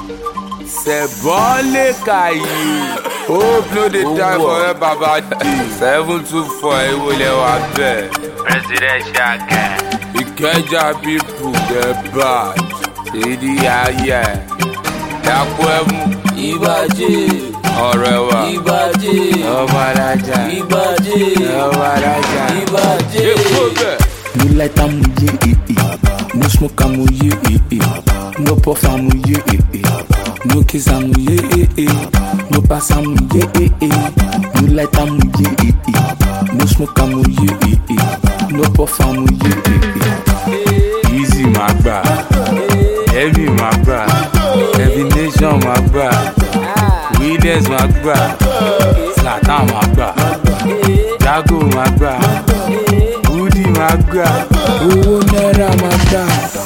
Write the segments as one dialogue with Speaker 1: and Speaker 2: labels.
Speaker 1: sẹ̀bọ́lé kàyé hope no dey die for ẹ baba d seven two four ewolẹ wa bẹ́ẹ̀. presidential guy. ìkẹjà pipu get bad ìdí ayẹ dàpọ̀ ẹ̀mú
Speaker 2: ìbàjẹ́
Speaker 1: ọ̀rẹ́ wa
Speaker 2: ìbàjẹ́
Speaker 1: ọmọ alájà
Speaker 2: ìbàjẹ́
Speaker 1: ọmọ alájà.
Speaker 2: ìbàjẹ́.
Speaker 1: èkó bẹ́ẹ̀.
Speaker 3: No light am ye eh eh. No smoke am ye eh eh. No puff am ye eh eh. No kiss am ye eh eh. No pass am ye eh eh. No light am ye eh eh. No smoke am ye eh eh. No puff am ye eh eh.
Speaker 1: easy máa gbà heavy máa gbà heavy nation máa gbà williams máa gbà slatan máa gbà jago máa gbà woody máa gbà
Speaker 3: Owó náírà máa dà.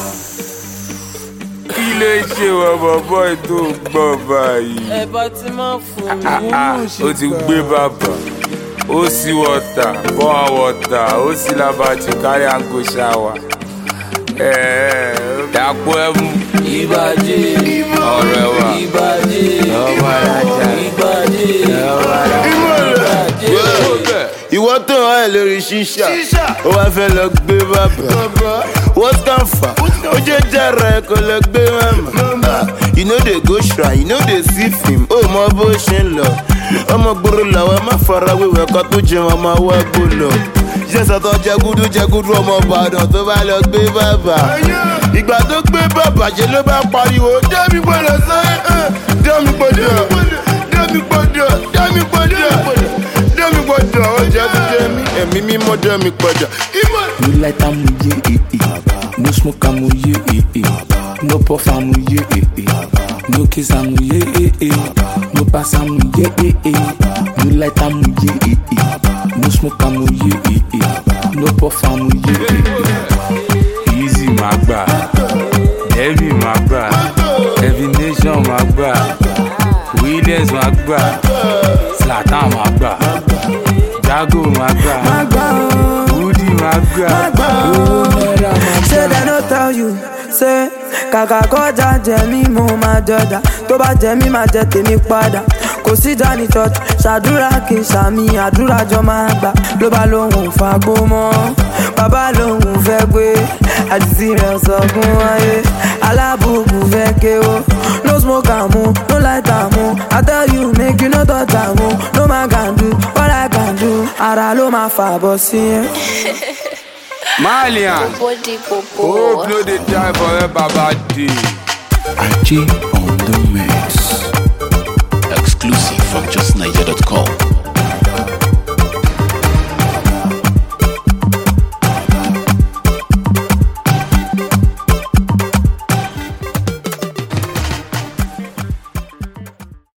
Speaker 1: kí ló ṣe wọ bọ̀bọ̀ ètò gbọ́ báyìí.
Speaker 2: ẹ bá ti máa fún
Speaker 1: Ah, ah, ó ti gbé bàbà ó sì wọ̀tà bọ́ wọ̀tà ó sì labajú kárí àgọ́ ṣáwà. dàpọ̀ ẹ̀mú
Speaker 2: ìbàjẹ́
Speaker 1: ọ̀rẹ́ wa
Speaker 2: ìbàjẹ́
Speaker 1: ọmọ alájà
Speaker 2: ìbàjẹ́
Speaker 1: ọmọ alájà.
Speaker 2: ìbàjẹ́.
Speaker 4: ìwọ tó hàn ẹ lórí ṣíṣà ó wá fẹ́ lọ gbé bàbà wọ́n kàn fà ó jẹ́ jẹ́rẹ̀ ẹ kó lọ gbé màmá you no dey go shrine you no dey see film ó mọ bó ṣe ń lọ ọmọ gbòòrò làwọn má fara wíwẹ̀ kan tó jẹun ọmọ wa gbó lọ iṣẹ́ sọ́tọ̀ jẹgúdú jẹgúdú ọmọ ìbàdàn tó bá lọ gbé bàbà ìgbà tó gbé bàbà ṣe ló bá pariwo dẹ́mi gbọ́dọ̀ sẹ́yìn dẹ́mi gbọ́dọ̀ dẹ́mi gbọ́dọ̀ dẹ́mi gbọ́dọ̀ dẹ́mi gbọ́dọ̀ ọjà tó jẹ́ mi ẹ̀mí mímọ́ dẹ́mi gbọ́dọ̀.
Speaker 3: No light am ye eh eh. No smoke am ye eh eh. No puff am ye eh eh. No kiss am ye eh eh. No pass am ye eh eh. No light am ye eh eh. No smoke am ye eh eh. No puff am ye eh eh.
Speaker 1: easy máa gbà heavy máa gbà heavy nation máa gbà williams máa gbà slatan máa gbà jago máa gbà woody máa gbà.
Speaker 3: Owó náírà máa
Speaker 5: ṣé dem no tell you say kàkà kọjá jẹ mí mo máa jọjà tó bá jẹ mí máa jẹ tèmi padà kò síjà ní church ṣàdúrà kí n ṣàmì àdúrà jọ máa gbà ló bá lóhùn fagbó mọ́ bàbá lóhùn fẹ́ gbé àdìsí rẹ̀ sọ̀gùn ayé alábùkù fẹ́ kéwò no smoke àmú no light àmú i tell you make you no touch àmú no man can do what i can do ara ló máa fàbọ̀ sí ẹ.
Speaker 1: malian
Speaker 6: Body
Speaker 1: hope
Speaker 6: popo.
Speaker 1: no dey die for ẹ baba d.
Speaker 3: Aji on the mix.
Speaker 7: exclusive from justniger.com.